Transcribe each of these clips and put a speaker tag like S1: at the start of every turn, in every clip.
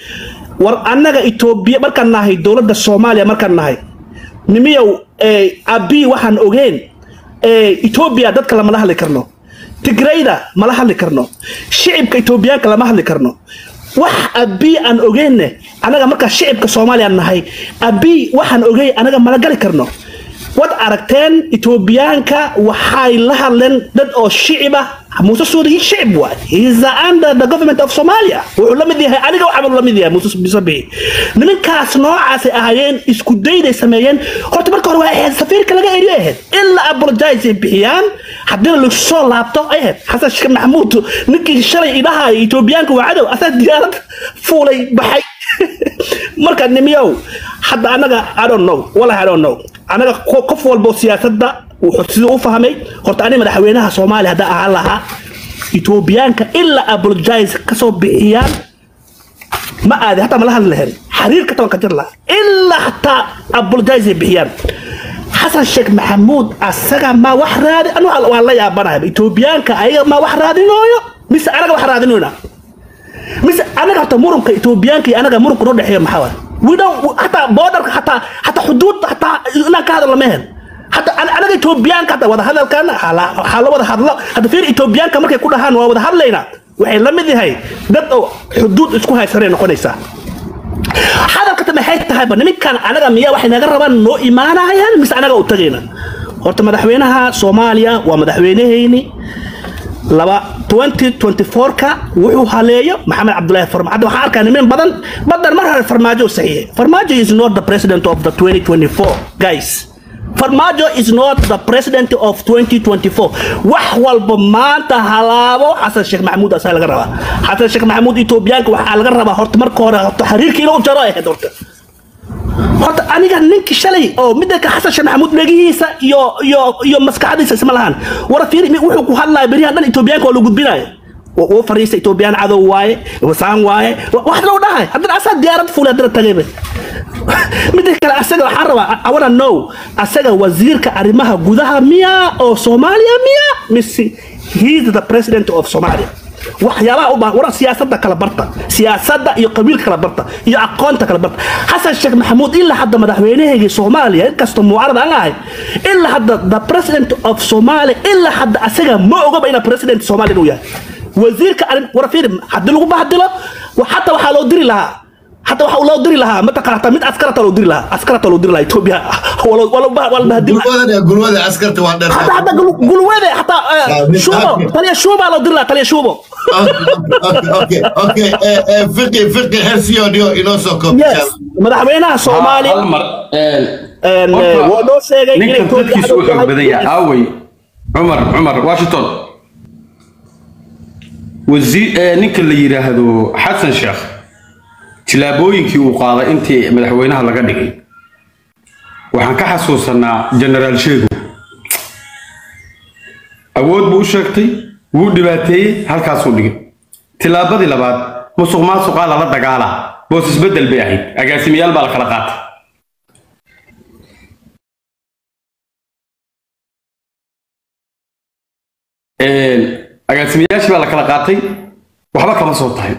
S1: war annaga etoobiya markaan nahay dowladda soomaaliya markaan nahay nimiyow abi waxaan ogeen etoobiya dadka lamala hadli karno tigrayda mala hadli karno shicibka etoobiyaanka lama hadli karno wax abi aan ogeenne anaga markaa shicibka soomaaliya nahay abi waxaan ogey anaga mala gali karno wad aragteen etoobiyaanka waxay la hadleen dad oo shicib ah muuse suudi shicib waay heis under the government of somalia wuxuu la mid yahay aniga waxaa la mid yahay muuse bisabihi nimankaas noocaasay ahaayeen isku dayday sameeyeen horta marka hore waa ahayd safiirka laga eriyo ahayd ilaa apologize ay bixiyaan haddina lagu soo laabto ay ahayd xasan sheekh maxamuud ninkii shalay idhaha etoobiyaanka waa cadow asaa diyaarad fuulay baxay marka nimiyow hadda anaga i don't know wallahi i don't know anaga qof walbo siyaasadda wuxuu siduu u fahmay horta ani madaxweynaha soomaaliya hadda ahaan lahaa etoobiyaanka ilaa apologize kasoo bixiyaan ma aadi hataa mala hadli lahayn xiriirka taban ka jir lahaa ilaa hataa apologize ay bixiyaan xasan sheekh maxamuud asaga ma wax raadi anu waan la yaabanahay etoobiyaanka ayaga ma wax raadinooyo mise anaga wax raadinoyna mise anaga horta murunka etoobiyaanka iyo anaga murunka noo dhexeeya maxaa waay we don't hataa boodarka hataa hataa xuduud hataa inaan ka hadal lama hen hataa anaga etoobiyaanka hataa wada hadalkan waxaa la wada hadlo hadda fiir etoobiyaanka markay ku dhahaan waa wada hadlaynaa waxay la mid yahay dad oo xuduud isku haysanay noqonaysaa hadalkata maxay tahayba niminkan anaga miyaa waxay naga rabaan noo imaanayaan mise anaga u tagayna horta madaxweynaha soomaaliya waa madaxweynehayni laba 2024ka wuxuu haleeyo maxamed cabdulaahi farmaajo hadda waxaan arkaa nimin badan badan mar hore farmaajo saxiixay farmaajo is not the president of the 2024 guys farmaajo is not the president of 2024 wax walba maanta halaabo xasan sheekh maxamuud asaa laga rabaa xasan sheekh maxamuud etoobiyaanka waxaa laga rabaa horta marka hore horta xiriirka inuu jaro ahayd horta horta aniga ninki shalay oo midaka xasan sheekh maxamuud dhegihiisa iyo iyo iyo maskaxdiisa isma lahan wara fiiri wuxuu ku hadlaya beriyahan dhan etoobiyaanka waa la gudbinaya wuu fariista etoobiyaan cadow waaye wasaan waaye wax loo dhahay haddana asaa diyaarad fuulay haddana tagayba midda kale asaga waxaan rabaa i wanna know asaga wasiirka arrimaha gudaha miya oo soomaaliya miya mise he is the president of somalia waxyaabaha u baahan waran siyaasadda kala barta siyaasadda iyo qabiilka kala barta iyo aqoonta kala barta xasan sheekh maxamuud ilaa hadda madaxweynahaygii soomaaliya inkastoo mucaarad aan ahay ilaa hadda the president of somalia ilaa hadda asaga ma ogaba ina president somalia inuu yahay wasiirka arrin wara fiiri haddii lagu bahdilo xataa waxaa loo diri lahaa حتى waxa loo diri lahaa mataqaanata mid askarata loo diri lahaa askarata loo diri lahaa Ethiopia wala wala wala bahadil
S2: gulwada gulwada askarta waa dheer
S1: حتى حتى gulwada حتى shubo taliya shubo loo diri lahaa taliya shubo
S2: okay okay eh fiqi fiqi hersiyo dio inoo soo koob
S1: yes madaxweynaha Soomaaliya
S3: hal mar
S1: een waa loo sheegay inay
S3: ninkan dadkiisu u xoog badan yahay aaway cumar cumar washington wasiir ninka la yiraahdo xasan sheekh tilaabooyinkii uu qaaday intii madaxweynaha laga dhigay waxaan ka xasuusanaa generaal sheego awood buu u sheegtay wuu dhibaateeyey halkaasuu dhigay tilaabadii labaad musuq maasuqaa lala dagaalaa boos isbeddel bay ahayd agaasimayaal baa la kala qaatay agaasimayaashii baa la kala qaatay waxba kama soo tahay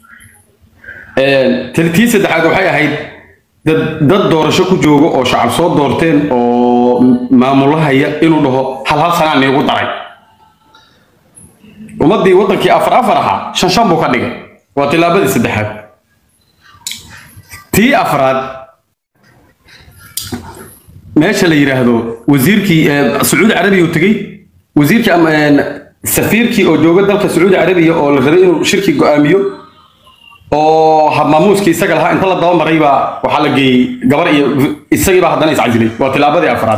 S3: tii saddexaad waxay ahayd dad dad doorasho ku jooga oo shacab soo doorteen oo maamulahaya inuu dhaho hal hal sanaa niigu daray ummaddii waddankii afar afar ahaa shan shan buu ka dhigay waa tilaabadii saddexaad tii afraad meesha la yidhaahdo wasiirkii sacuudi carabiya uu tegey wasiirkii safiirkii oo jooga dalka sacuudi carabiya oo la rabay inuu shirki go'aamiyo oo habmaamuuskii isaga lahaa inta la dabamaray baa waxaa la geeyey gabar iyo isagii baa haddana iscasilay waa tilaabadii afraad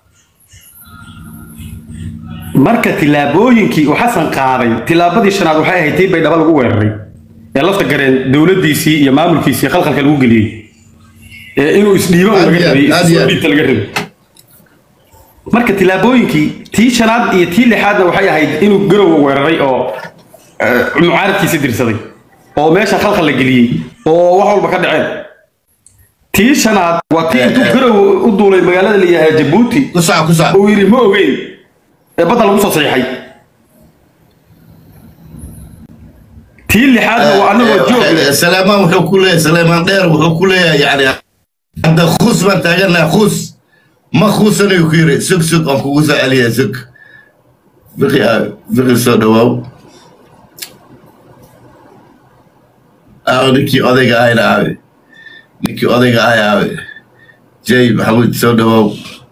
S3: marka tilaabooyinkii uu xasan qaaday tilaabadii shanaad waxay ahayd tii baydhaba lagu weeraray ee lafta gareen dowladdiisii iyo maamulkiisii khalkhalka lagu geliyey ee inuu isdhiibo laga rabay isdhiibta laga rabay marka tilaabooyinkii tii shanaad iyo tii lixaadna waxay ahayd inuu garowa weeraray oo mucaaradkiisi dirsaday oo meesha khalkhal la geliyey oo wax walba ka dhaceen tii shanaad waa tii intuu garow u duulay magaalada la yidhahda jabuuti
S2: kusac kusac
S3: uu yidhi ma ogeyn ee badda lagu soo saxiixay tii lixaadna waa annagoo joog leh
S2: سليمان wuxuu ku leeyahay سليمان dheer wuxuu ku leeyahay yani hadda khus baan taaganahay khus ma khusanayu ku yiri sug sug aan kugu soo celiya sug fiqi fiqi soo dhawaaw aaw ninkii odayga ahayna aabe ninkii odayga ahay aabe jay maxamuud soo dhawaaw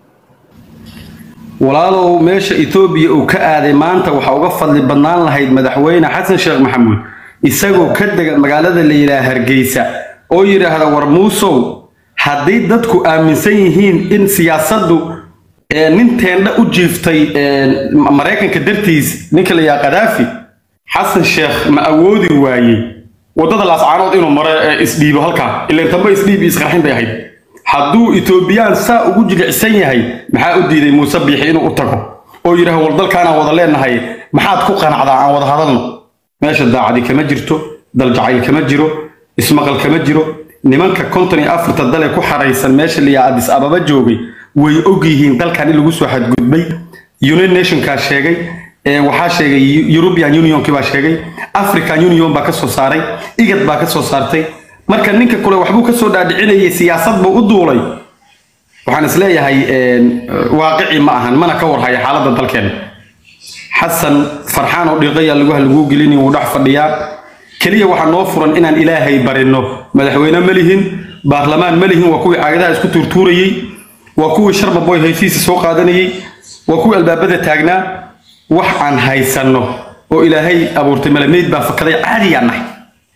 S3: walaalow meesha etoobiya uu ka aaday maanta waxaa uga fadli badnaan lahayd madaxweyne xasan sheekh maxamuud isagoo ka dega magaalada la yidhaha hargeysa oo yidhaahda war muusow haddii dadku aaminsan yihiin in siyaasaddu ee, nin teendha u jiiftay ee, maraykanka dartiis ninka la yidhaha kadaafi xasan sheekh ma awoodi waayey waddada laascaanood inuu maro ee isdhiibo halkaa ilaan tamba isdhiib iyo isqarxin bay ahayd hadduu etoobiyaan saa ugu jilicsan yahay maxaa u diiday muuse biixi inuu u tago oo yidhaah war dalkaanaan wada leenahay maxaad ku qanacdaa aan wada hadalno meesha daacadi kama jirto daljacayl kama jiro ismaqal kama jiro nimanka konton iyo afarta dale ku xaraysan meesha liyaa adis ababa joogay way og yihiin dalkan in lagu soo xadgudbay united nationkaa sheegay ee waxaa sheegay european unionki baa sheegay african union baa ka soo saaray igad baa ka soo saartay marka ninka kule waxbuu ka soo dhaadhicinayay siyaasad buu u duulay waxaan isleeyahay een, waaqici ma ahan mana ka warhaya xaaladda dalkeena xasan farxaan oo dhiiqaya lagu halguu gelini wuu dhex fadhiyaa keliya waxaa noo furan inaan ilaahay barino madaxweyne ma lihin baarlamaan ma lihin waa kuwii caagadaha isku tuurtuurayey waa kuwii sharbaboy haysiisa soo qaadanayey waa kuwii albaabada taagnaa wax aan haysanno oo ilaahay abuurtay malameyd baa fakaday caadiyaan nahay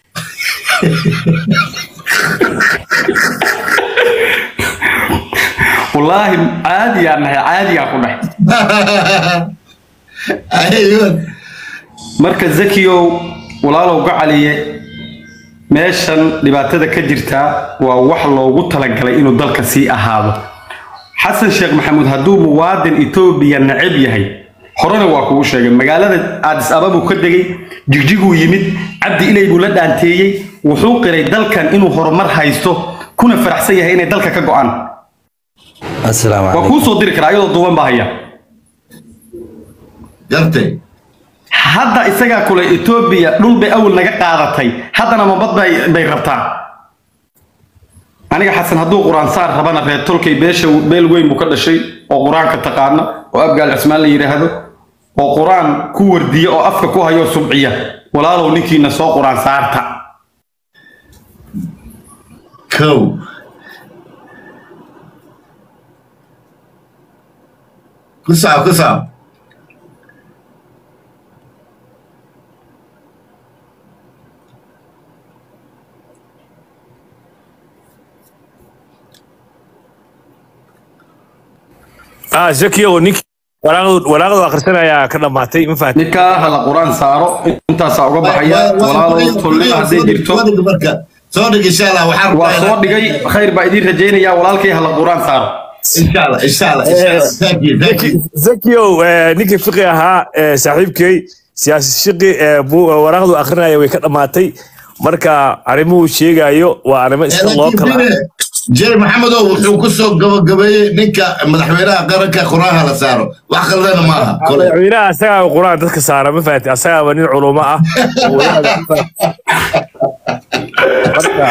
S3: wallaahi caadiyaan nahay caadiyaa ku dhahay
S2: ayun
S3: marka zakiyow walaalow gacaliye meeshan dhibaatada ka jirtaa waa wax loogu talagalay inuu dalka sii ahaado xasan sheekh maxamuud hadduu muwaadin etoobiya neceb yahay horena waa kugu sheegay magaalada aadis ababuu ka degay jigjiguu yimid cabdi ilay buu la dhaanteeyey wuxuu qiray dalkan inuu horumar haysto kuna faraxsan yahay inay dalka ka go'aan
S4: السلام
S3: waa
S4: عليكم
S3: kuu soo diri karaa iyadoo duuban baa haya
S2: gartay
S3: hadda isagaa kule etoobiya dhul bay awal naga qaadatay haddana mabad bay, bay rabtaa aniga xasan hadduu qur-aan saar rabana reer tolkay beesha beel weyn buu ka dhashay oo qur-aanka taqaana oo abgaal cismaan la yidhaahdo oo qur-aan ku wardiya oo afka ku hayo subciya walaalow ninkiina soo qur-aan saarta
S2: kow ku soco ku soco
S5: ah zakiyo ninkii waraaqdu waraaqdu akhrisanayaa ka dhammaatay ma fahanti
S3: ninkaa hala qur-aan saaro intaasaa uga baxaya walaalow tolle hadday jirto
S2: marka soo dhig insha allah waxaan
S3: waa soo dhigay khayr baa idiin rajaynaya walaalkay hala qur-aan saaro
S2: insha allah insha allah insha allah thank you thank you
S5: zakiyo eh, ninkii fiqi ahaa eh, saaxiibkay siyaasi shiqi eh, buu- waraaqdu akhrinaya way ka dhammaatay marka arrimuhu sheegayo waa arrimo iska loo kala
S2: jeri maxamedow wuxuu ku soo gabagabeeyey ninka madaxweynaha qaranka qur-aanha la saaro wax khaldana ma aha kole
S5: madaxweynaha asagaa qur-aan dadka saara ma fahanti asagaaba nin culumo ah oo wadaada ma fahanti. Marka,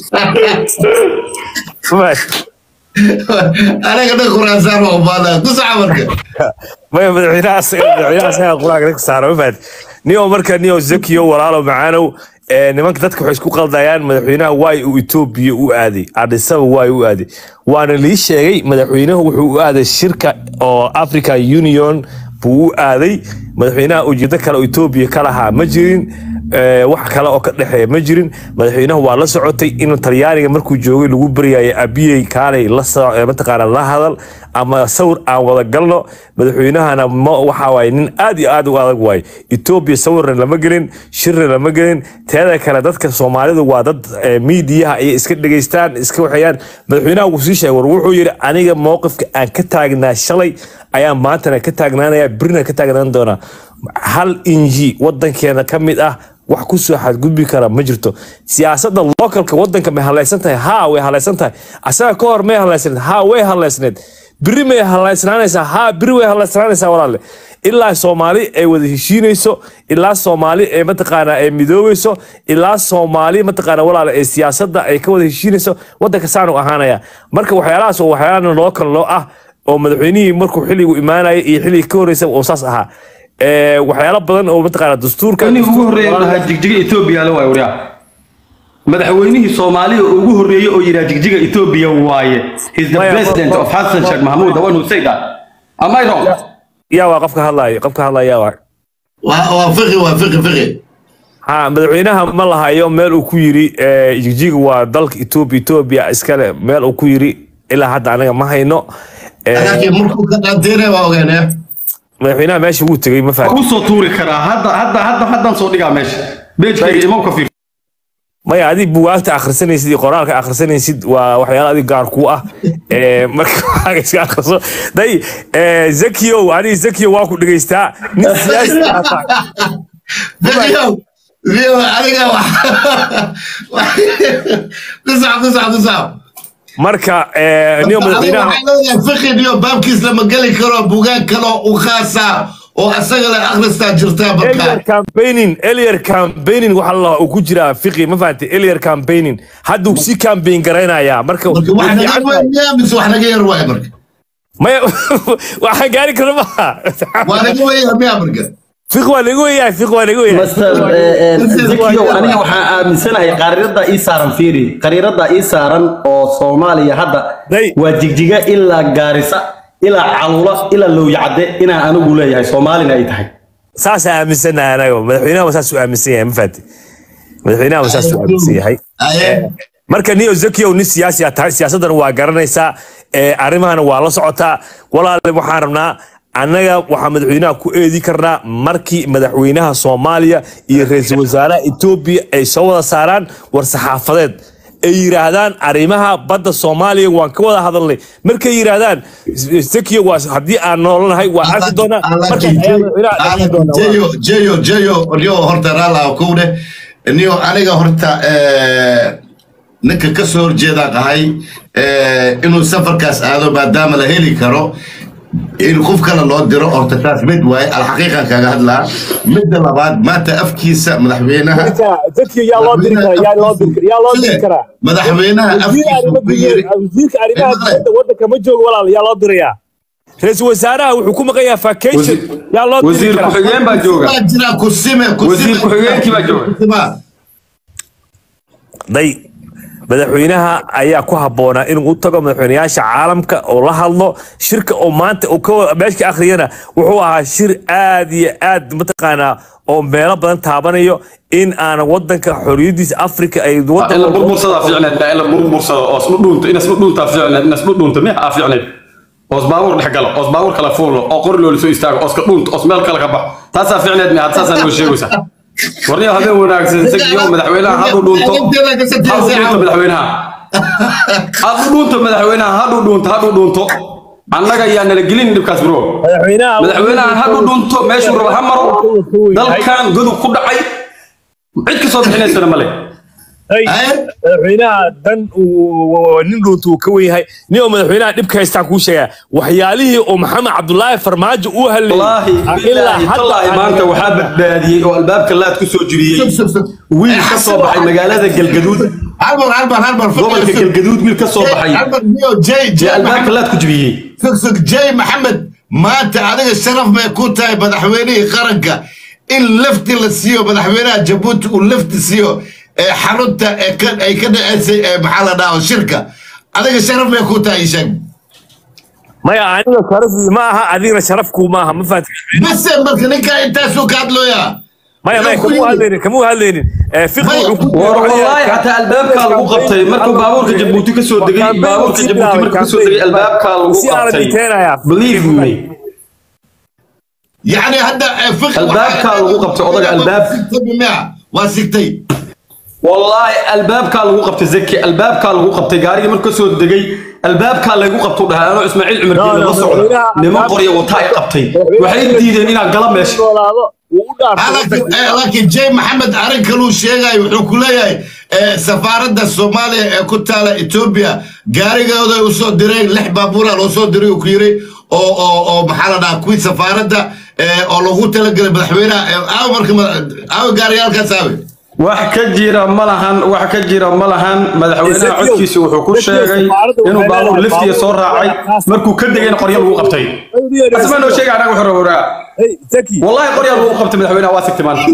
S5: ma fahanti.
S2: anaga dhan qur-aan saar waa ubaada ku soco marka
S5: maya madaxweynaha asaga madaxweynaha asagaa qur-aanka dadka saara ma fahanti niyo marka niyo zakiyo walaalo macaanow ee, nimanka dadka waxay isku qaldayaan madaxweynaha waay uu etoobiya u aaday adisaba waay u aaday waana lii sheegay madaxweynuhu wuxuu u aaday shirka oo african union buu u aaday madaxweynaha ujeedo kale oo etoobiya ka lahaa ma jirin ee, wax kale oo ka dhexeeya ma jirin madaxweynaha waa la socotay in talyaaniga markuu joogay lagu baryayay abiyey kaalay la so- ee, mataqaana la hadal ama sawir aan wada galno madaxweynahana ma waxa waaye nin aad iyo aad u adag waaye etoobiya sawirna lama gelin shirna lama gelin teeda kale dadka soomaalidu waa dad ee, miidiyaha ayay iska dhegaystaan iska waxayaan madaxweynaha wuu sii sheegay war wuxuu yidhi aniga mowqifka aan ka taagnaa shalay ayaan maantana ka taagnaanaya birna ka taagnaan doonaa hal inji wadankeena ka mid ah wax ku soo xadgudbi kara ma jirto siyaasadda localka wadanka may halaysan tahay ha way halaysan tahay asaga ka hor may halaysneed ha way halaysneed biri may halaysnaanaysaa haa biri way halaysnaanaysaa walaale ilaa soomaali ay wada heshiinayso ilaa soomaali ay mataqaanaa ay midoobayso ilaa soomaali mataqaana walaale ay siyaasadda ay ka wada heshiinayso wadanka saanu ahaanaya marka waxyaalahaas oo waxyaalaha loo kale loo ah oo madaxweynihii markuu xilligu imaanaya iyo xilligii ka horeysa oo saas ahaa Ee, waxyaalo badan oo mataqaana dastuurka
S3: inii ugu horreeyay uu dhahaa jigjiga etoobiya la waay waryaa madaxweynihii soomaaliya ugu horreeyey oo yidhaha jigjiga etoobiya waaye he's the
S5: Maya,
S3: president
S5: ma-
S3: of xasan sheekh mahmuud the one who said that am I wrong
S5: yaa waa qofka hadlaayo qofka hadlaya yaa waa
S2: waa waa fiqi waa fiqi fiqi
S5: ha madaxweynaha ma lahayo meel uu ku yiri eh, jigjiga waa dalka etoobiya etoobiya iskale meel uu ku yiri ilaa hadda anaga ma hayno Eh,
S2: laakiin markuu ka qaateenay waa ogaanee
S5: madaxweynaha meesha wuu tegey ma fahmi
S3: kuu soo tuuri karaa hadda hadda hadda haddaan soo dhigaa meesha beejkayga imaw ka fiir
S5: maya adig bugaagta akhrisanaysid iyo qoraalka akhrisanaysid waa waxyaala adig gaar kuu ah Eh, marka waxaaga iska akhriso day eh, zakiyow aniga zakiyo waa ku dhegaystaa nin siyaasi ah tahay.
S2: fiqiyow fiqiyow adiga wax qisac qisac qisac
S5: marka eh, niyo madaxweynaha
S2: waxaa fiqin iyo baabkiis lama geli karo bugaag kaloo u khaasa oo asaga la akhristaa jirtaa
S5: Elier
S2: markaa
S5: campaigning Elier campaigning waxa la uu ku jira fiqi ma fahantay Elier campaigning hadda uu si campaign garaynaya marka
S2: marka wax naga weynaya mise wax naga yar waay marka
S5: maya waxa gaari kara ma
S2: waa naga weynaya miya marka
S5: fiq waa lagu weeyahay fiq waa lagu weeyahay
S6: master zakiyow aniga waxaan aaminsanahay qariirada ii saaran fiiri qariirada ii saaran oo soomaaliya hadda
S5: Day.
S6: waa jigjiga ilaa gaarisa ilaa calula ilaa lowyacadde inaan anigu leeyahay soomaalina ay tahay
S5: saas aaminsanahay anaga madaxweynaha waa saas uu aaminsan yahay ma fahantay madaxweynaha waa saas uu aaminsan yahay
S2: aye
S5: marka niyo zakiyow nin siyaasi ah tahay siyaasaddan waa garanaysaa ee arrimahana waa la socotaa walaale waxaan rabnaa annaga waxaa madaxweynaha ku eedi karnaa markii madaxweynaha soomaaliya iyo ra-iisul wasaaraha etoobiya ay soo wada saaraan war saxaafadeed ay yiraahdaan arrimaha badda soomaaliya waan ka wada hadalnay markay yiraahdaan zakiyo waa haddii aan noolanahay waa arki doonaa markaas ayaa madaxweynaha dhaqan doonaa
S2: jeyo jeyo jeyo niyo horta raalaha kowne niyo aniga horta eh, ninka ka soo horjeedaan ahay eh, inuu safarkaas aado maadaama la heli karo in qof kale loo diro horta taas mid waaye alxaqiiqan kaga hadlaa midda labaad maanta afkiisa madaxweynaha
S5: zakiyo yaa loo diri karaa yaa loo diri karaa yaa loo diri karaa
S2: madaxweynaha afkiisa ku yiri
S5: wasiirka arrimaha dibadda waddanka ma joogo walaal yaa loo dirayaa ra-iisul wasaaraha wuxuu ku maqan yahay vacation yaa loo diri
S3: wasiir
S5: karaa
S3: ku-xigeen baa jooga
S2: baa jira kusime kusime
S3: Wasiir ku-xigeenkii baa jooga.
S2: Kusima.
S5: day madaxweynaha ayaa ku habboonaa inuu u tago madaxweynayaasha caalamka oo la hadlo shirka oo maanta uu ka meeshka akhriyana wuxuu ahaa shir aad iyo aad mataqaanaa oo meelo badan taabanayo in aan wadanka xorriyadiisa afrika ay
S3: in la burbursadaa fiicneed baa in la burbursado oo isma dhuunto in isma dhuuntaa fiicneed in isma dhuunto miya aa fiicneed oos baabuur dhex galo oos baabuur kala fuulo oo qori loola soo istaago oos ka dhuunto oos meel kale ka baxo taasaa fiicneed miya taasaa noo sheegaysaa warniyo habeen wanaagsan isagiyo madaxweynaha haduu dhuunto haduu dhuunto madaxweynaha haduu dhuunto madaxweynaha haduu dhuunto haduu dhuunto annaga yaa nala gelin dhibkaas bro
S5: madaxweynaha
S3: madaxweynahan haduu dhunto meeshuu rabo ha maro dalkan godub ku dhacay cid ka soo bixinaysana male
S5: Hey, madaxweynaha dan uu nin dhuunta uu ka wen yahay nin oo madaxweynaha dhibka haystaan kuu sheegaa waxyaalihii oo maxamed cabdulaahi farmaajo uu
S3: wallaahi billaahi tallaahi maanta waxaa badbaadiyey oo albaabka laad ku soo jibiyey wiil ka soo baxay magaalada galgaduud
S2: halbar halbar halbar
S3: gobolka galgaduud wiil ka soo baxay
S2: halbar niyo jay
S3: ee
S2: jay
S3: albaabka laad ku jibiyey
S2: figsig jay maxamed maanta adiga sharaf bay ku tahay madaxweynihii qaranka in lafti la siiyo madaxweynaha jabuuti uu lafti siiyo ee xarunta ee ka ay ka dhaceysay ee maxaa la dhaho shirka adiga sharaf bay ku tahay sheeg
S5: maya aniga sharaf ma aha adigna sharafku ma aha ma fahanti
S2: base marka ninkaa intaasuu ka hadlooyaa
S5: maya maya kamuu hadlaynin kamuu hadlaynin Eh, fiqi wuxuu ku
S3: war wallaahi xataa albaabkaa lagu qabtay markuu baabuurka jabuuti ka soo degay baabuurka jabuuti markuu ka soo degay albaabkaa lagu
S5: si aan
S3: qabtay
S5: dhinteenaya
S3: believe me
S2: yacni hadda ee, fiqi
S3: Albaabkaa lagu qabtay odaga, albaab.
S2: waa sigtay
S3: wallaahi albaabkaa lagu qabtay zaki albaabkaa lagu qabtay gaarigii markuu ka soo degay albaabkaa lagu qabtuu dhahay anoo ismaaciil cumar geele la socda niman qorya wataa ay qabtay waxay diideen inaan gala meesha
S5: noolaado wuu u dhaartay
S2: Ah, laakiin
S5: waddanka.
S2: eh, laakiin jay maxamed arrin kaluu sheegayo wuxuu ku leeyahay eh, safaaradda soomaaliya ee ku taala etoobiya gaarigooda ay usoo direen lix baabuura loo soo diray uu ku yiri oo oo oo maxaa la dhahaa kuwii safaaradda eh, oo loogu talagelay madaxweynaha eh, aawe marka ma- aawe gaariyaalkaas aawe
S6: wax ka jira ma lahan wax ka jira ma lahan madaxweynaha
S5: Ezekiel-
S6: codkiisa wuxuu ku
S5: Ezekiel
S6: sheegay
S5: safaaradda
S6: inuu
S5: waxay
S6: baabuur
S5: leedahay
S6: liftiya soo
S5: baabuur
S6: raacay
S5: kaas-
S6: markuu ka degayna qoryo lagu qabtay asma noo sheegay anaga wuxuu rabaa
S5: Hey, Zaki,
S6: wallahi qoryo lagu qabtay madaxweynaha waa sigtay maanta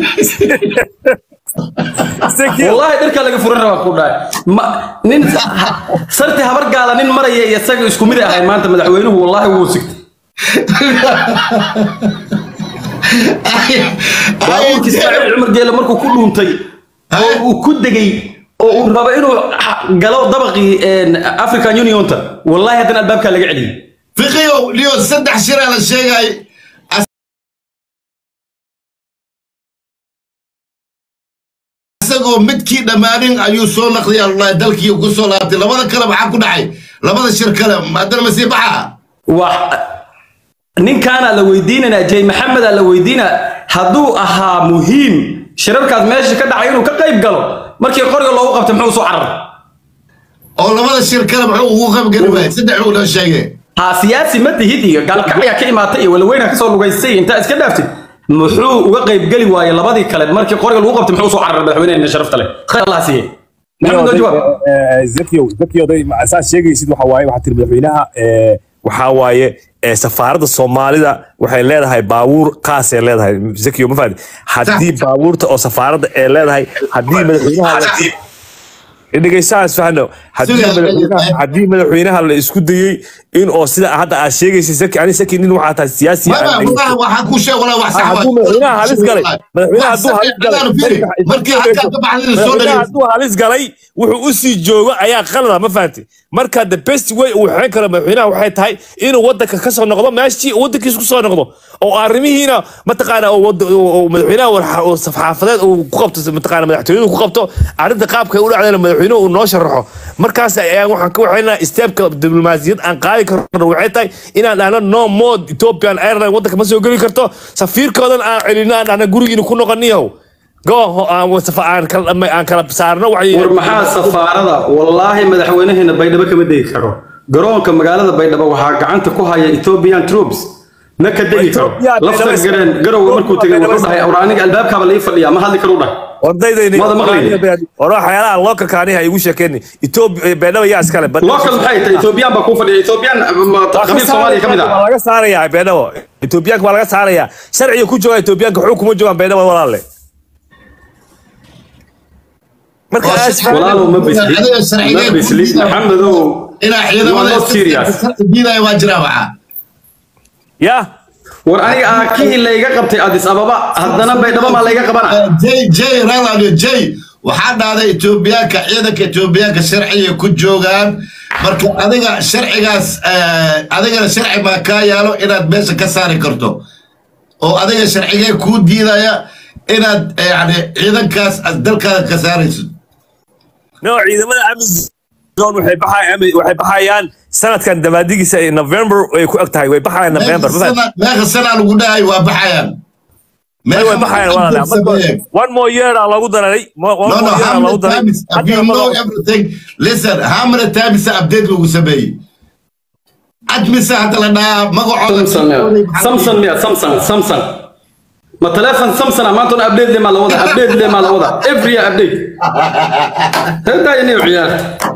S5: Ezekiel,
S6: wallahi dharka laga furan rabaa ku dhahay ma nin ha- sarti habar gaala nin maraya iyo isaga isku mid ahay maanta madaxweynuhu wallahi wuu sigtay baabuurkii ismaaciil cumar geele markuu ku dhuuntay oo uu ku degay oo uu rabo inuu ha- galo dabaqii een, african unionta wallahi haddana albaabkaa laga celiyey
S2: fiqiyow liyo saddex shiraa la sheegay isagoo midkii dhammaanin ayuu soo naqday allah dalkii ku soo laabtay labada kale maxaa ku dhacay labada shir kale haddana masii baxa
S6: wax ninkaana la weydiinanaa jay maxamedaa la weydiina hadduu ahaa muhiim shirarkaas meesha ka dhacay inuu ka qayb galo markii qoriga loogu qabtay muxuu soo cararay
S2: oo labada shir kale muxuu ugu qaybgeli waayay saddex uu noo sheegay
S6: ha siyaasi ma tihid iyo gaalkacyaa ka imaatay iyo walaweyna kasoo lugaysay intaa iska dhaaftid muxuu uga qayb geli waayey labadii kale markii qoriga lagu qabtay muxuu soo cararay madaxweyneena sharafta leh khayr allah siiye maxamed noo jawaab
S5: Ezekiel, Ezekiel, day- ma- saad sheegaysid waxa waaye waxaa tiri madaxweynaha eh, waxaa waaye eh, safaaradda soomaalida waxay leedahay baabuur qaasay leedahay Ezekiel, ma fahanti haddii baabuurta oo safaaradda ay leedahay haddii madaxweynaha dhegeystaha isfahno haddii
S2: Sida-
S5: madaxweynaha haddii madaxweynaha la isku dayey in oo sida hadda aad sheegaysid Zaki ani Zaki nin waxaa tahay siyaasi
S2: Maba,
S5: aan
S2: maba, waxaa ku sheeg walaa wax sax
S5: hadduu
S2: waay.
S5: madaxweynaha halis galay madaxweynaha
S2: Wax
S5: hadduu
S2: sax-
S5: halis galay
S2: haddaanu fiiri, markii halkaa ka baxdayna soo
S5: madaxweynaha
S2: dhageyso.
S5: hadduu halis galay wuxuu u sii joogo ayaa qalada ma fahanti marka the best way uu xeyn karo madaxweynaha waxay tahay inuu wadanka ka soo noqdo meeshii uu wadankiisa ku soo noqdo oo arrimihiina mataqaana oo wad- oo- oo madaxweynaha war- oo safxaafadeed uu ku qabto mataqaana madaxtooyadu ku qabto arrinta qaabka ay u dhacdayna madaxweynuhu uu noo sharaxo markaas ayaan waxaan ka waxaynaa steepka diblomaasiyad aan qaadi karno waxay tahay inaan dhahno no more ethiopian airline wadanka ma soo geli karto safiirkoodan aan celino aan dhahno gurigiina ku noqoniyahow go aan wasafa- aan kala aan kala saarno waxay
S6: war maxaa safaarada wallaahi madaxweynaheena baydhabo kama degi karo garoonka magaalada baydhabo waxaa gacanta ku haya ethiopian troops ma ka degi karo
S5: Ethiopia,
S6: lafta
S5: Baydhabo-
S6: gareen garowe markuu tegay
S5: Baydhabo-
S6: wuxuu dhahay awr aniga albaabkaaba lai fadhiyaa ma hadli karu dhahay
S5: ordaydayn
S6: Wada maqlayni.
S5: war waxyaalaha lookalka aniha igu sheekeyni etoobiya beedhaba yaa iskale
S6: local maxay tahay ethiopian baa kuu fadhiya ethiopian ma- qabiil soomaaliya ka mid
S5: waa
S6: ah
S5: laga saarayaa beedhabo etoobiyaanka waa laga saarayaa sharciga ku jooga etoobiyaanka xog kuma joogaan beedhabo walaalle marka
S2: Oo
S5: aas-
S2: si-
S6: walaalow ma bislid
S2: Adiga sharcigeed
S6: ma bislid
S2: ku diiday.
S6: maxamedow
S2: inaa
S6: You are
S2: ciidamada
S6: not serious.
S2: diidaya waa jiraa waxaa
S5: ya
S6: war aniga aakihii layga qabtay adis ababa haddana baydhabo maa layga qabana
S2: jay jay raladio jay waxaa dhahday etoobiyaanka ciidanka etoobiyaanka sharciga ku joogaan marka adiga sharcigaas eh, adigana sharci baa kaa yaalo inaad meesha ka saari karto oo adiga sharcigee kuu diidaya inaad eh, yani ciidankaas aad dalkaada ka saarayso
S5: no ciidamada amazon waxay baxayaan waxay baxayaan sanadkan dabaadigiisa ee november ay ku eg tahay way baxayaan november ma fahanti?
S2: meeqa sanaa lagu dhahay waa baxayaan
S5: Ay, way baxayaan walaale
S2: Sameeyeen.
S5: one more year aa loogu daray Mo- one
S2: No, no,
S5: more year aa
S2: how many
S5: loogu daray
S2: times have
S5: Hadda
S2: you
S5: lama
S2: know
S5: rabo.
S2: everything? Listen, how many times update lagu sameeyey? Admise hadda la dhahaa magacooda.
S6: samson miya samson samson ma teleefon samson ah maanta update le maa la wada update le maa la wada every year update hedaayani ciyaar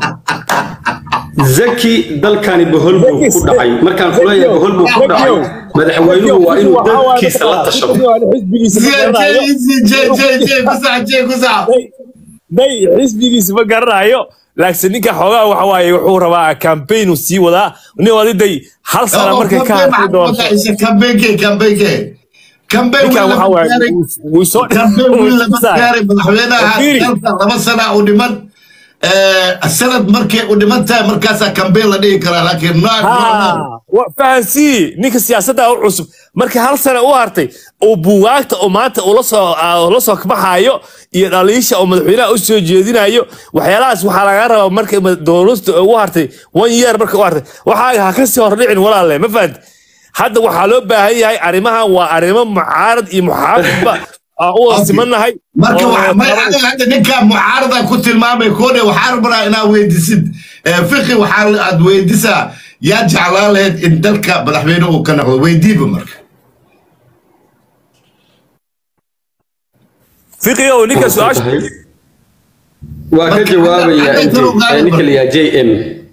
S6: zaki dalkani bohol buu ku dhacay markaan kuleeyahay bohol buu ku dhacay madaxweynuhu waa inuu dalkiisa la tashado
S2: Jay, Jay, Jay, Jay, Jay, kusac, Jay, kusac.
S5: day xisbigiisa ma garanayo laakiin ninka xoogaa waxa waaye wuxuu rabaa campaign uu sii wadaa nin wadiday hal sana
S2: Oo,
S5: markay ka
S2: campaign
S5: hartay
S2: maxaa
S5: doonto
S2: ku dhacaysa? Campaign-kee, campaign-kee. Campaign
S5: ninkan
S2: wiil
S5: waxa
S2: lama
S5: waaye
S2: gaarin.
S5: wuu soo
S2: Campaign wiil lama
S5: wuu
S2: gaarin. Madaxweynaha
S5: Fiiri.
S2: dalka laba sana u dhiman. Eh, sanad markay u dhiman tahay markaasaa campaign la dhihi karaa laakiin no, no, no.
S5: Ha, wa- fahansii ninka siyaasadda u cusub markii hal sana u hartay uu buugaagta oo maanta ula soo ah, ula soo kabaxayo iyo dhaliisha oo madaxweynaha u soo jeedinayo waxyaalahaas waxaa laga rabaa markay ma- dowlasta u hartay one year markay u hartay waxaa ha ka sii hordhicin walaalle ma fahanti hadda waxaa loo baahan yahay arrimahan waa arrimo mucaarad iyo muxaafidba aan u wada simanahay
S2: marka
S5: oo
S2: waxa- may
S5: taban-
S2: adiga hadda ninkaa mucaarada ku tilmaamay koodhe waxaa rabnaa inaad weydisid Eh, fiqi waxaa aad weydisaa yaa jeclaan lahayd in dalka madaxweyne uu ka noqdo weydiiba marka
S5: fiqiyow ninka su-aasha
S6: waa ka jawaabaya
S2: Marka-
S6: intii ee ninka la yidhaha j m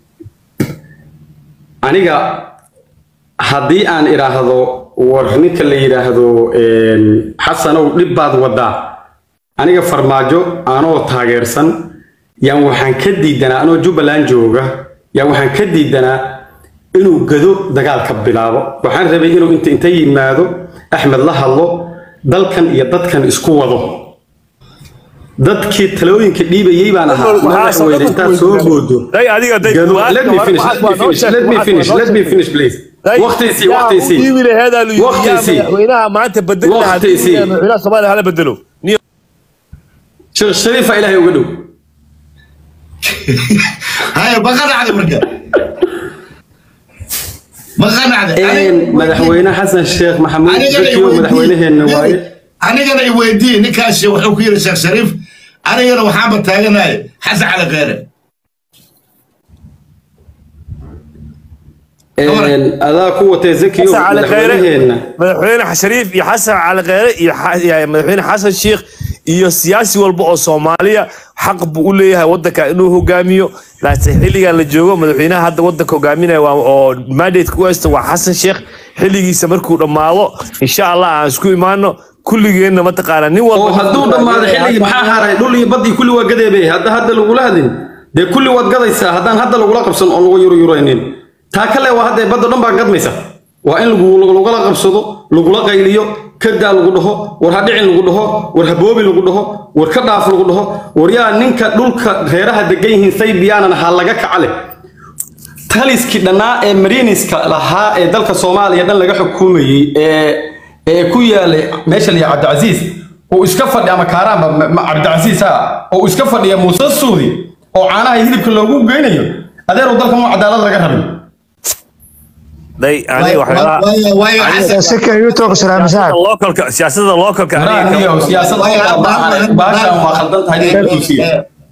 S6: aniga haddii aan idhaahdo war ninka la yidhaahdo een, xasanow dhib baad wadaa aniga farmaajo anoo taageersan yaan waxaan ka diidanaa anoo jubbaland jooga yaan waxaan ka diidanaa inuu gado dagaalka bilaabo waxaan rabay inuu inta inta yimaado axmed la hadlo dalkan iyo dadkan isku wado dadkii talooyinka dhiibayay baan ahaa madaxweyne intaad soo boodo
S5: day adiga day
S6: Gado-
S5: su'aasha
S6: let me
S5: waa-
S6: finish,
S5: waa-
S6: let me
S5: waa noo
S6: finish,
S5: sheeg-
S6: let me
S5: waa-
S6: finish,
S5: waa noo
S6: let me
S5: sheeg.
S6: finish, please.
S5: Day,
S6: Waqtiisii,
S5: yaa
S6: waqtiisii.
S5: u dhiibi laheedaa lu yidhi, yaa
S6: Waqtiisii.
S5: madaxweynaha maanta bedeli lahaa
S6: Waqtiisii.
S5: haddii madaxweynaha soomaaliya hala bedelo Niyo-
S6: sheekh shariifa ilaahay uga dhow
S2: haya ma qanacday marka ma qanacday
S6: Een, madaxweyne xasan sheekh maxamuud zakiyo madaxweyneheenna waaye
S2: anigana i weydiiye ninkaas wuxuu ku yidhi sheekh shariif anigana waxaanba taaganahay xasan cali kheyre
S6: Een, adaa ku watay zakiyo
S5: xasan cali kheyre
S6: madaxweyneheenna
S5: madaxweyne shariif iyo xasan cali kheyre iyo xa- iyo madaxweyne xasan sheikh iyo siyaasi walba oo soomaaliya xaq buu u leeyahay wadanka inuu hogaamiyo laakiin xilligan la joogo madaxweynaha hadda wadanka hogaaminaya waa oo mandate ku haysta waa xasan sheikh xilligiisa markuu dhammaado insha allah aan isku imaano kulligeenna mataqaana nin walba
S6: oo hadduu dhammaado xilligii maxaa haray dhul iyo badii kulli waa gadeebay hadda hadda lagula hadin dee kulli waad gadaysaa haddaan hadda lagula qabsan oo lagu yuruyuraynin taa kale waa hadda badda dhan baa gadmaysa waa in lagu lagula qabsado lagula qayliyo kadaa lagu dhaho war ha dhicin lagu dhaho war ha boobi lagu dhaho war ka dhaaf lagu dhaho war yaa ninka dhulka reeraha degan yihiin saybiyaanan ha laga kacale taliskii dhannaa ee mariiniska lahaa ee dalka soomaaliya dhan laga xukumayey ee ee ku yaalay meesha la yidhaha cabdicasiis uu iska fadhi ama kaaraanba ma- ma- cabdicasiis ha uu iska fadhiya muuse suudi oo caanaha iyo hilibka loogu geynayo adeeru dalkan waa cadaalad laga rabin
S5: day aniga waxyaalaha
S2: waayo waayo xasan
S7: sika yuutuuq salaam saab
S5: localka siyaasadda localka aniga ka-
S6: Waraaniyo, siyaasad baashan waa khaldan tahay in la tusiyo.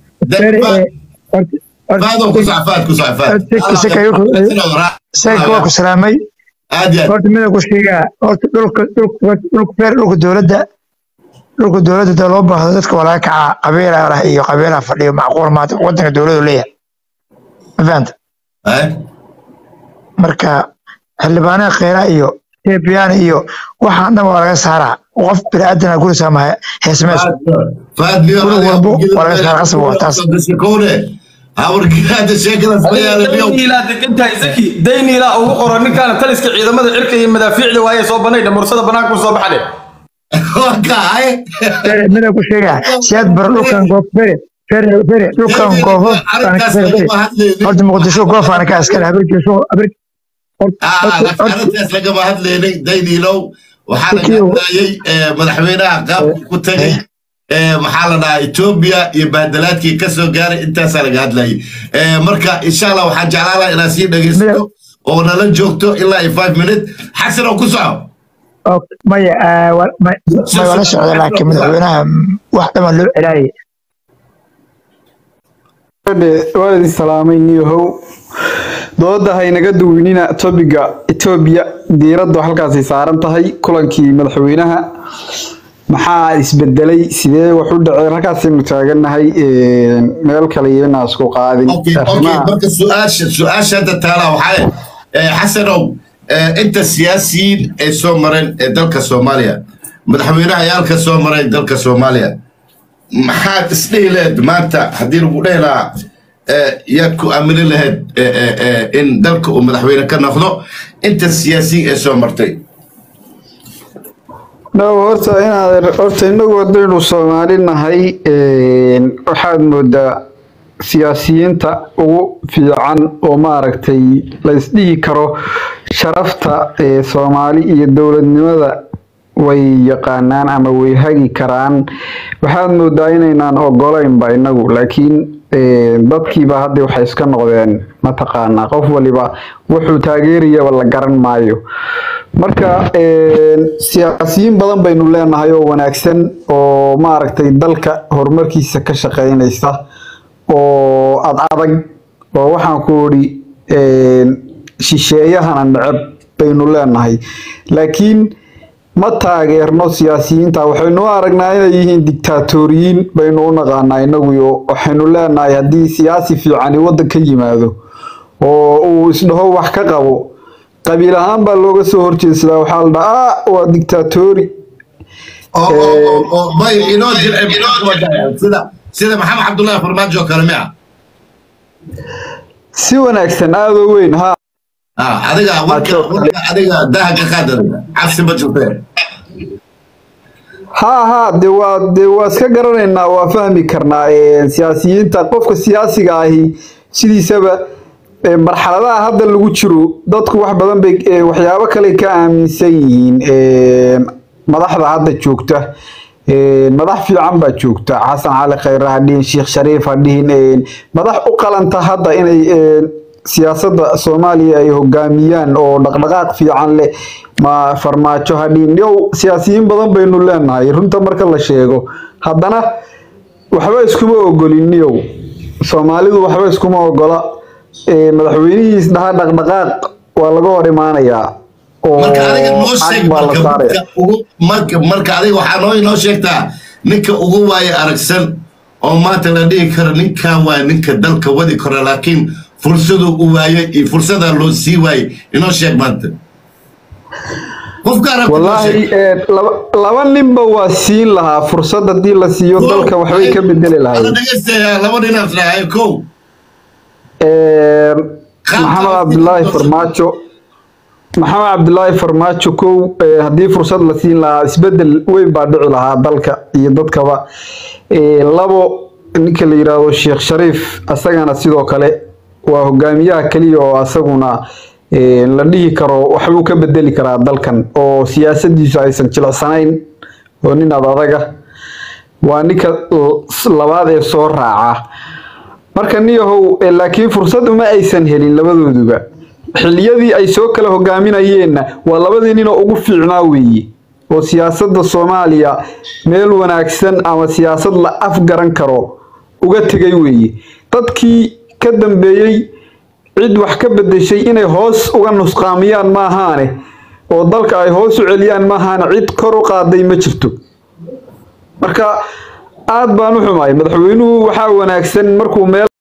S2: faado ku socfaad ku socfaad
S7: sika waa ku salaamay
S2: aad iyo aad
S7: horta mida ku sheegaa horta dhulka dhulka dhulka feer dhulka dowladda dhulka dowladda da loo baahdo dadka waa laga kacaa qabiilaa lah iyo qabiilaa fadhiyo macquul maanta wadanka dowladu leeyahay ma fahanta
S2: Eh?
S7: marka xildhibaanaha kheyraa iyo etoobiyaana iyo waxaan dhan waa laga saaraa qof biniaadana gurisaa ma heesmayso
S2: faad liyo
S7: Guri walbo waa laga saaraa qasab waa taas
S2: kowne hawargaada sheekadaas ma yaala liyo
S6: dayniilaa degan tahay zaki dayniilaa ugu qoran ninkaana taliska ciidamada cirka iyo madaafiicda waaye soo banay dhamursada banaanka soo baxade
S2: waa kahay
S7: fere mida ku sheegaa siyaad bar dhulkan goof fere fere fere dhulkan goofo
S2: arrintaas lagama hadlaynin
S7: horta muqdisho goofaana ka askari habirkiisu habir
S2: arrintaas lagama hadlaynay dayniilow waxaa laga
S7: Kiyo.
S2: hadlayay eh, madaxweynaha qaabku ku tagay eh, maxaa la dhahaa etoobiya iyo baadalaadkii ka soo gaaray intaasaa laga hadlayay Eh, marka insha allah waxaan jeclaan lahaa inaad sii dhegaysato oo nala joogto ilaa iyo five minute xasan oo ku soco
S7: maya ah, wa- ma- ma wala socda laakiin madaxweynaha mm, wax dhaman loo celaayay
S8: waan idin salaamay niyahow dooda haynaga duwinina topiga etoobiya diiraddu halkaasay saaran tahay kulankii madaxweynaha maxaa isbedelay sidee wax u dhaceen halkaasaynu taagannahay een, meel kale iyana isku qaadin
S2: اوكي اوكي
S8: arrimaha
S2: marka su-aasha su-aasha hadda taala waxaa eh, xasanow eh, inta siyaasiyiin ay soo mareen ee dalka soomaaliya madaxweynehayaalka soo maray dalka soomaaliya maxaad isdhihi lahayd maanta haddii lagu dhehi lahaa eh, yaad ku aamini lahayd eh, eh, eh, in dalka uu madaxweyne ka noqdo inta siyaasiyiin ay soo martay
S8: no horta inaad horta inagu haddaynu soomaali nahay een, waxaad moodaa siyaasiyiinta ugu fiican oo maaragtay la isdhihi karo sharafta ee soomaali iyo dowladnimada way yaqaanaan ama way hagi karaan waxaad moodaa inaynaan ogolaynba inagu laakiin een, dadkiiba hadda waxay iska noqdeen mataqaanaa qof waliba wuxuu taageerayaba la garan maayo marka een, siyaasiyiin badan baynu leenahay oo wanaagsan oo maaragtay dalka horumarkiisa ka shaqeynaysa oo ad adag oo waxaan ku idhi een, shisheeyahana neceb baynu leenahay laakiin ma taageerno siyaasiyiinta waxaynu u aragnaa inay yihiin dictaatoriyiin baynu u naqaanaa inaguyo waxaynu leenahay haddii siyaasi fiicani waddan ka yimaado oo uu isdhaho wax ka qabo qabiil ahaan baa looga soo horjeedsadaa waxaa la dhahaa "Ah, waa dictatori
S2: oo oo oo oo bay inoo jilcib sida sida maxamed cabdullaahi farmaajo oo kale miya
S8: si wanaagsan aada u weyn ha
S2: ah adiga warka warka adiga daha ka qaad adiga cabsi ma jirtee
S8: ha ha de waa de waa iska garanaynaa waa fahmi karnaa een, siyaasiyiinta qofka siyaasiga ahi sidiisaba een, marxaladaha hadda lagu jiro dadku wax badan bay ee, waxyaabo kale ka aaminsan yihiin een, madaxda hadda joogta een, madax fiican baa joogta xasan cali khayre ha dhihin sheekh shariif ha dhihin een, madax u qalanta hadda inay een, siyaasadda soomaaliya ay hogaamiyaan oo dhaqdhaqaaq fiican leh ma farmaajo ha dhihin yow siyaasiyiin badan baynu leenahay runta marka la sheego haddana waxba iskuma ogolin yow soomaalidu waxba iskuma ogola ee, madaxweynihiis dhaha dhaqdhaqaaq waa laga hor imaanayaa oo
S2: marka adiga noo
S8: cag
S2: sheeg
S8: baa la
S2: marka
S8: saaraya
S2: marka ugu marka marka adiga waxaa noo inoo sheegtaa ninka ugu waaye aragsan oo maanta la dhihi karo ninkan waa ninka dalka wadi karo laakiin fursaduu u waayey iyo fursadaa loo sii waayey inoo sheeg maanta qofka aragta noo
S8: wallaahi
S2: sheeg
S8: ee, laba laba ninba waa siin lahaa fursad haddii la siiyo dalka waxbay ka bedeli
S2: Ada
S8: lahayd
S9: dhegeystayaa laba dhinaas dhahay kow
S8: Een,
S2: Qaabka
S8: maxamed
S2: loo
S8: cabdulaahi
S2: fiiriyo
S8: farmaajo maxamed cabdulaahi farmaajo kow ee, haddii fursad la siin lahaa isbedel weyn baa dhici lahaa dalka iyo dadkaba Ee, labo ninka la yiraahdo sheekh shariif asagana sidoo kale waa hogaamiyaha keliya oo asaguna ee, la dhihi karo waxbuu ka bedeli karaa dalkan oo siyaasadiisu aysan jilicsanayn oo nin ad adaga waa ninka l- labaad ee soo raaca marka niyahow eh, laakiin fursad uma aysan helin labadooduba xilliyadii ay soo kala hogaaminayeenna waa labadii ninoo ugu fiicnaa weeye oo siyaasadda soomaaliya meel wanaagsan ama siyaasad la afgaran karo uga tegay weeye dadkii ka dambeeyey cid wax ka bedeshay inay hoos uga nusqaamiyaan maahaane oo dalka ay hoos u celiyaan maahaane cid kor u qaaday ma jirto marka aad baan u xumahay madaxweynuhu waxaa wanaagsan markuu meel